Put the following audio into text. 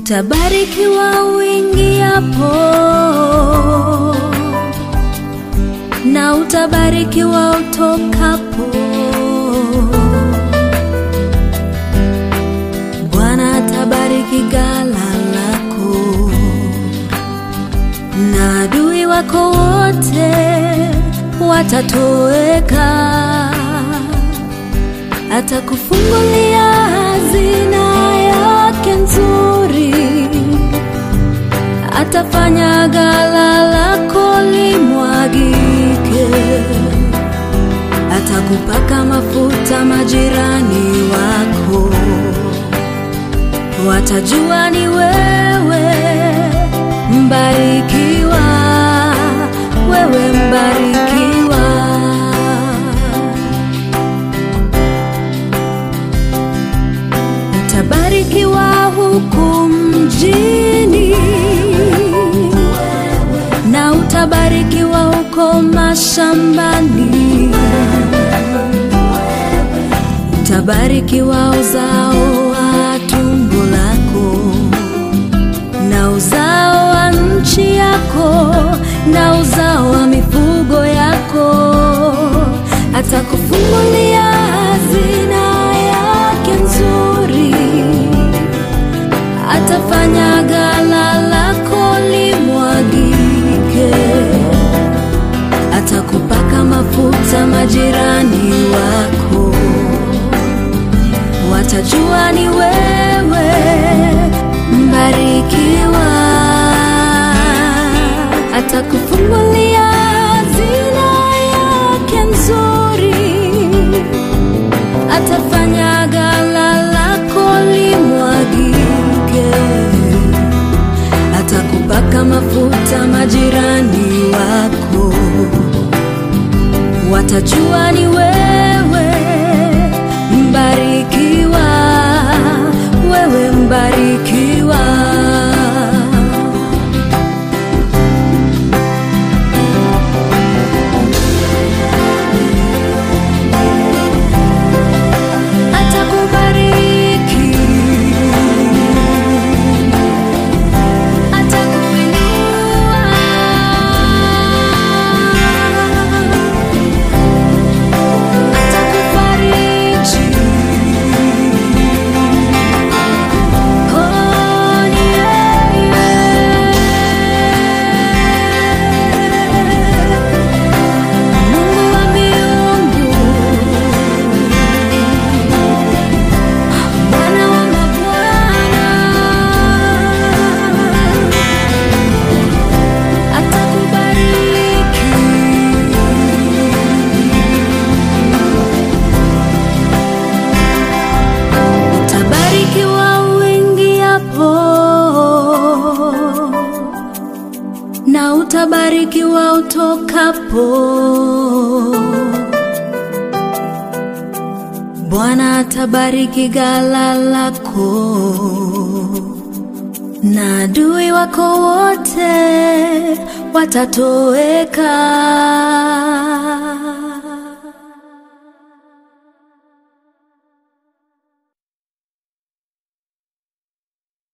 Utabarikiwa uingiapo na utabarikiwa utokapo. Bwana atabariki ghala lako na adui wako wote watatoweka. Atakufungulia hazina yake nzuri, atafanya ghala lako limwagike, atakupaka mafuta majirani wako, watajua ni wewe mbarikiwa, wewe mbarikiwa. Utabarikiwa huku mjini na utabarikiwa huko mashambani. Utabarikiwa uzao wa tumbo lako na uzao wa nchi yako na uzao wa mifugo yako. Atakufungulia hazina yake nzuri, atafanya ghala lako limwagike, atakupaka mafuta majirani wako, watajua ni wewe mbarikiwa, atakufungulia hazina yake nzuri, atafanya ghala lako limwagike, atakupaka mafuta majirani wako, watajua ni wewe mbarikiwa, wewe mbarikiwa. Atakubariki, atakuinua, atakufariji. Oh, ni yeye. Mungu wa miungu Bwana wa mabwana atakubariki, utabarikiwa uingiapo na utabarikiwa utokapo. Bwana atabariki ghala lako na adui wako wote watatoweka.